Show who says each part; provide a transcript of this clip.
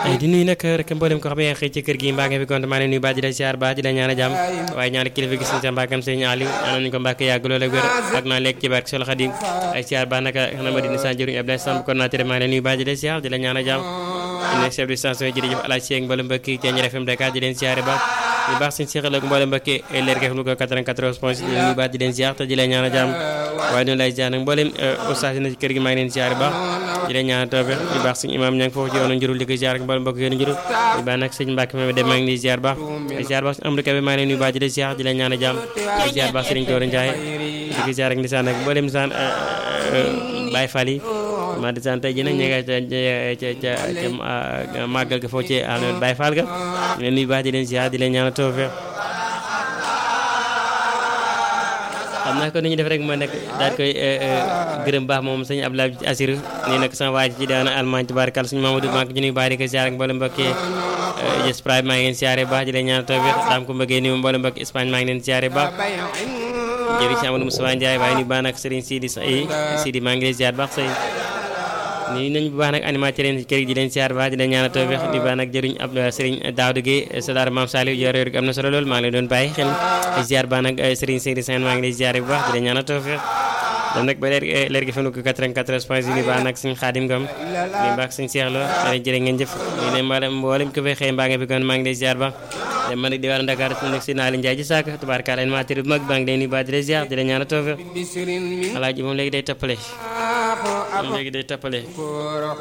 Speaker 1: di nuyu nag rek mboolem ko xam ne xëy ci kër gi mbaa nga fi konte maa leen nuyu baax di la siyaar baax di la ñaan a jàmm waaye ñaari kilifa gis nañ sa mbàkkam sëñ Aliou ñaanal ñu ko mbàkk yàgg lool ak wér ak naa lekk ci barke Sol Xadim ay siyaar baax naka xanaa ma dina sa jëriñ Abdoulaye Samb kon naa tere maa leen nuyu baax di la siyaar di la ñaan a jàmm nekk chef de station jërëjëf Alaaj Seeg mboolem mbokki ci Ñaar FM Dakar di leen siyaare baax ñu baax suñu seexal ak mboolem mbokki leer gi xam ko 94 point di leen nuyu baax di leen siyaar te di leen ñaan a jàmm waaye noonu lay siyaar nag mboolem ustaas yi na ci kër gi maa ngi leen siyaare baax di leen ñaan toofe ñu baax suñu imam ña ngi foofu ci yoonu njurul di ko siyaar ak mboolem mbokk yoonu njurul ñu baax nag sëñ Mbàkke ma dem maa ngi leen siyaar baax di siyaar baax suñu Amadu Kabe maa ngi leen nuyu baax di leen siyaar di leen ñaan a jàmm di siyaar baax Sëriñ Joor Njaay di ko siyaar ak ndisaan ak mboolem ndisaan Baay Faal yi ma di sant tey jii nag ñu ngi ca ca ca màggal ga foofu ci Baay Faal ga ñu leen nuyu baax di leen siyaar di leen ñaan toofe xam naa ko ni ñu def rek mooy nag daal koy gërëm baax moom sëñ Abdoulaye Assir nii nag sama waa ji ci daana Allemagne tubaarkal suñu Mamadou maa ngi ci nuyu baax di ko siyaare ak mboolem mbokki Espagne maa ngi leen siyaare baax di leen ñaan tawfiq daam ko mbëggee ni mboolem mbokki Espagne maa ngi leen siyaare baax jërëjëf si Amadou Moussa Ndiaye waaye nuyu baax nag Serigne Sidi Sidi maa ngi leen siyaare baax say nii nañ bu baax nag animateur leen kër gi di leen siyaar baax di leen ñaan tawfiq di baax nag jëriñ ab Serigne Daouda Gueye Sadar Mame Saliou yor yor am na solo lool maa ngi leen doon bàyyi xel siyaar baax nag Serigne Seydi Sène maa ngi lay siyaare bu baax di leen ñaan tawfiq dam nag ba leer leer gi fanu ko 94 point ni baax nag suñu xaadim ngam ni baax suñu seexlo dana jërë ngeen jëf ñu ne mboolem mboolem ko fay xëy mbaa nga fi kon maa ngi lay siyaar baax dem ma nag di waar Dakar su nekk si naa leen jaay ji saak tubaarkaal animateur bu mag baa ngi leen di baax di la siyaar di la ñaan tawfiq alaaji moom léegi day tappale moom léegi day tappale